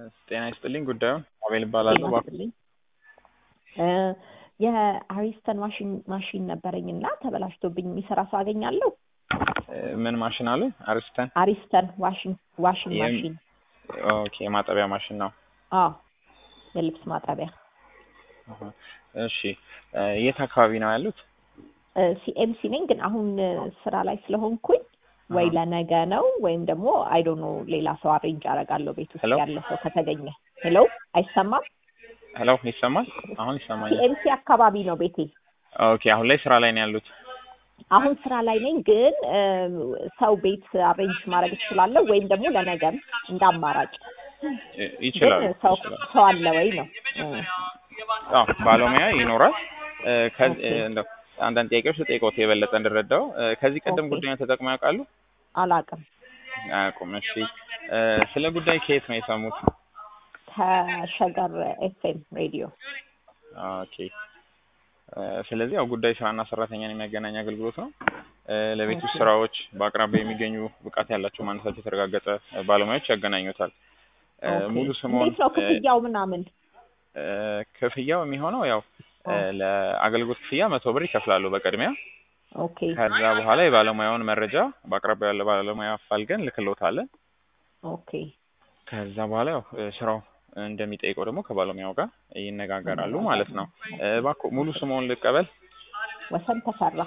ጤና ይስጥልኝ። ጉዳዩን አቤል እባላለሁ። ጤና ይስጥልኝ። እ የአሪስተን ማሽን ማሽን ነበረኝ እና ተበላሽቶብኝ የሚሰራ ሰው አገኛለሁ? እ ምን ማሽን አለ? አሪስተን አሪስተን ዋሽንግ ዋሽንግ የም- ማሽን ኦኬ፣ የማጠቢያ ማሽን ነው። አዎ፣ የልብስ ማጠቢያ አሃ። እሺ፣ እ የት አካባቢ ነው ያሉት? ሲኤምሲ ነኝ፣ ግን አሁን እ ስራ ላይ ስለሆንኩኝ ወይ አሃ። ለነገ ነው ወይም ደግሞ አይ ዶንት ኖ ሌላ ሰው አሬንጅ አደርጋለሁ ቤት ውስጥ ሄሎ? ያለ ሰው ከተገኘ። ሄሎ፣ አይሰማም? ሄሎ፣ ይሰማል? አሁን ይሰማኛል። ሲኤምሲ አካባቢ ነው ቤቴ። ኦኬ፣ አሁን ላይ ስራ ላይ ነው ያሉት? አሁን ስራ ላይ ነኝ፣ ግን እ ሰው ቤት አሬንጅ ማድረግ እችላለሁ ወይም ደግሞ ለነገም እንደ አማራጭ። እ ይችላሉ። ግን ሰው ይችላሉ። ሰው አለ ወይ ነው እ አዎ፣ ባለሙያ ይኖራል። እ ከዚ- ኦኬ። እ እንደው አንዳንድ ጥያቄዎች ልጠይቅዎት የበለጠ እንድረዳው። እ ከዚህ ቀደም ኦኬ። ጉዳዩን ተጠቅመው ያውቃሉ? አላውቅም። አያውቁም። እሺ፣ እ ስለ ጉዳይ ከየት ነው የሰሙት? ከሸገር ኤፍኤም ሬዲዮ ኦኬ እ ስለዚህ ያው ጉዳይ ስራና ሰራተኛን የሚያገናኝ አገልግሎት ነው። እ ለቤት ውስጥ ኦኬ። ስራዎች በአቅራቢያ የሚገኙ ብቃት ያላቸው ማንነታቸው የተረጋገጠ እ ባለሙያዎች ያገናኙታል። እ ኦኬ። ሙሉ ስምዎን እንዴት ነው እ ክፍያው ምናምን? እ ክፍያው የሚሆነው ያው እ ኦ፣ ለአገልግሎት ክፍያ መቶ ብር ይከፍላሉ በቅድሚያ። ኦኬ ከዛ በኋላ የባለሙያውን መረጃ በአቅራቢያ ያለ ባለሙያ አፋልገን ልክልዎታለን። ኦኬ ከዛ በኋላ ያው እ ስራው እንደሚጠይቀው ደግሞ ከባለሙያው ጋር ይነጋገራሉ ማለት ነው። እ እባክዎ ሙሉ ስምዎን ልቀበል? ወሰን ተፈራ።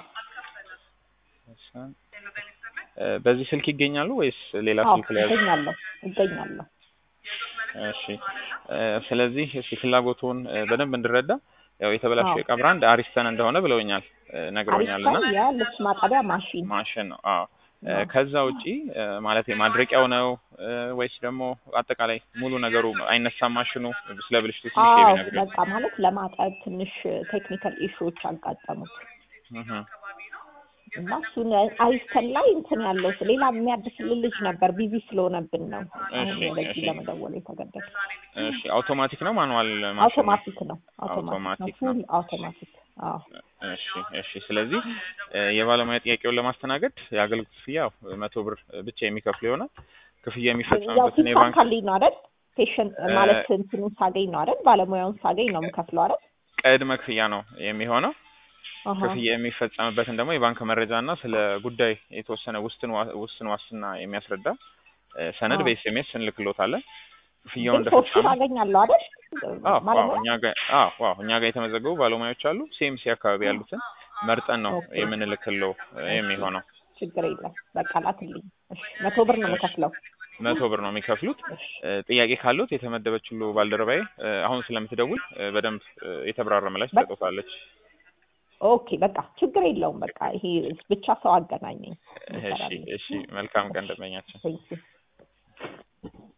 እ በዚህ ስልክ ይገኛሉ ወይስ ሌላ አዎ ስልክ ላይ ያዙ? እገኛለሁ እገኛለሁ። እሺ እ ስለዚህ እስኪ ፍላጎቱን እ በደንብ እንድረዳ ያው የተበላሸው አዎ የዕቃ ብራንድ አሪስተን እንደሆነ ብለውኛል እ ነግረውኛል እና አሪስተን የልብስ ማጠቢያ ማሽን ማሽን ነው። አዎ እ ነው። ከዛ ውጪ እ ማለት ማድረቂያው ነው እ ወይስ ደግሞ አጠቃላይ ሙሉ ነገሩ አይነሳም ማሽኑ? ስለ ብልሽቱ ትንሽ አዎ ቢነግሩኝ። በቃ ማለት ለማጠብ ትንሽ ቴክኒካል ኢሹዎች አጋጠሙት እህ እና እሱን አሪስተን ላይ እንትን ያለው ሌላ የሚያድስልን ልጅ ነበር ቢዚ ስለሆነብን ነው አሁን እሺ ወደዚህ እሺ ለመደወል የተገደደ። እሺ አውቶማቲክ ነው ማኑዋል ማሽን ነው? አውቶማቲክ ነው አውቶማቲክ ነው አውቶማቲክ ነው። ፉል አውቶማቲክ። አዎ እሺ እሺ። ስለዚህ እ የባለሙያ ጥያቄውን ለማስተናገድ የአገልግሎት ክፍያ ያው መቶ ብር ብቻ የሚከፍሉ ይሆናል። ክፍያ ያው የሚፈጸምበትን የባንክ ሲሳካልኝ ነው አይደል? ፔሽንት እ ማለት እንትኑን ሳገኝ ነው አይደል? ባለሙያውን ሳገኝ ነው የምከፍለው አይደል? ቅድመ ክፍያ ነው የሚሆነው። አሀ ክፍያ የሚፈጸምበትን ደግሞ የባንክ መረጃ እና ስለ ጉዳይ የተወሰነ ውስን ዋ- ውስን ዋስትና የሚያስረዳ እ ሰነድ አዎ በኤስኤምኤስ እንልክሎታለን። ግን ክፍያውን ሶስቱን እንደፈጸሙ አገኛለሁ አይደል? አዎ አዎ ባለሙያ እኛ ጋር አዎ አዎ እኛ ጋር የተመዘገቡ ባለሙያዎች አሉ። ሲኤምሲ አካባቢ ያሉትን መርጠን ነው ኦኬ የምንልክለው እ እሺ የሚሆነው። ችግር የለም በቃ ላክልኝ። እሺ መቶ ብር ነው እሺ የምከፍለው። መቶ ብር ነው የሚከፍሉት። እሺ እ ጥያቄ ካሉት የተመደበችው ባልደረባዬ እ አሁን ስለምትደውል እ በደንብ እ የተብራራ ምላሽ በቃ ትሰጡታለች። ኦኬ በቃ ችግር የለውም። በቃ ይሄ ብቻ ሰው አገናኘኝ እሺ ይሰራልኝ። እሺ። መልካም ቀን እሺ ደንበኛችን። ቴንኪው